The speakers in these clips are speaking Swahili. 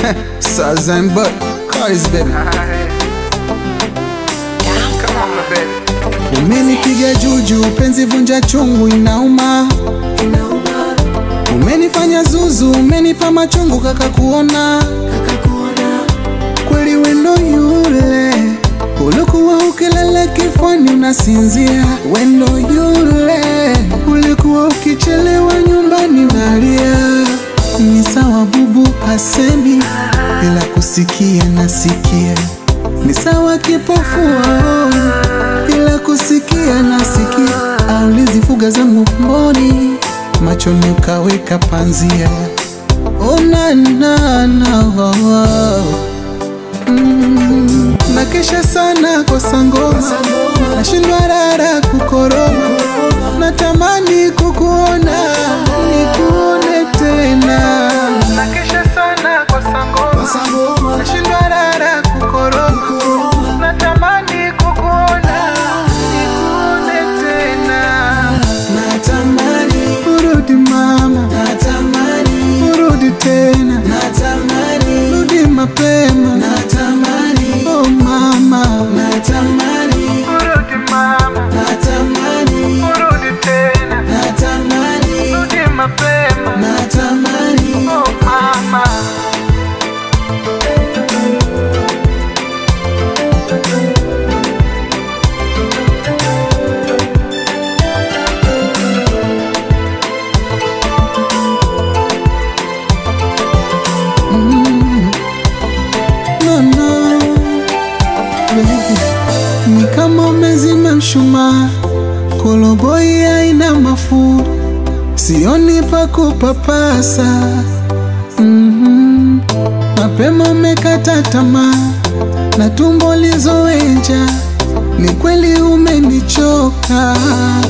Sazan but Cars baby Come on, my baby. Umenipiga juju, penzi vunja chungu inauma. Umenifanya zuzu, umenipa machungu kaka kuona. Kweli wendo yule ulikuwa ukilala kifani unasinzia. Wendo yule ulikuwa ukichelewa nyumbani unalia. Ni sawa bubu hasemi bila kusikia nasikia. Ni sawa kipofu aoni bila kusikia nasikia. Aulizi fuga zangu mboni machoni ukaweka panzia. Oh, na, na, na, oh, oh. Mm, nakesha sana kosa ngoma, nashindwa rara kukoroma, natamani kukuona nikuone tena. Nakesha sana kosa ngoma, nashindwa rara kukoroma, natamani kukuona nikuone tena. Natamani urudi mama, natamani urudi tena, natamani rudi mapema, natamani oh mama, natamani urudi mama, natamani urudi tena, natamani rudi mapema, natamani oh mama. no, no. Baby, ni kama umezima mshumaa, koloboi haina mafuta, sioni pa kupapasa. Mhm. Mapema umekata tamaa na tumbo lizoenja, ni kweli umenichoka.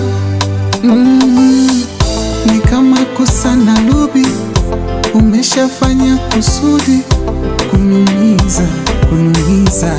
Mhm. Ni kama kusana lubi, umeshafanya kusudi kunumiza, kunumiza.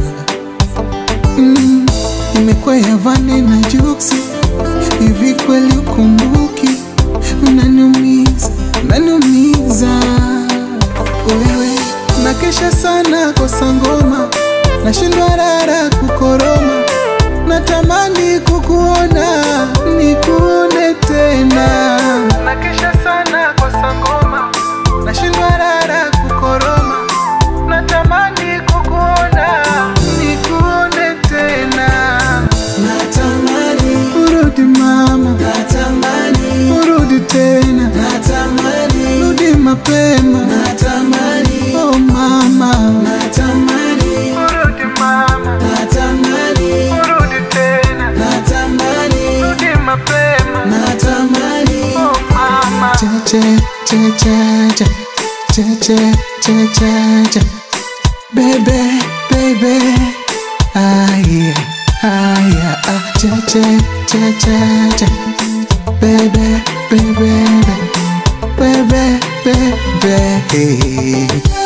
Mm, imekwea vane na juksi, hivi kweli ukumbuki? Unaniumiza, unaniumiza wewe. Nakesha sana kosa ngoma, nashindwa rara kukoroma, natamani kukuona nikuone tena. Nakesha sana kosa ngoma, nashindwa rara kukoroma, natamani kukuona nikuone tena. Natamani urudi mama, natamani urudi tena, natamani rudi mapema, natamani oh mama, natamani urudi mama, natamani urudi tena, natamani rudi mapema, natamani oh mama. Che che che che che che che che che che Baby, baby, ah yeah, ah yeah, ah che che che che che Baby, baby, baby, baby, baby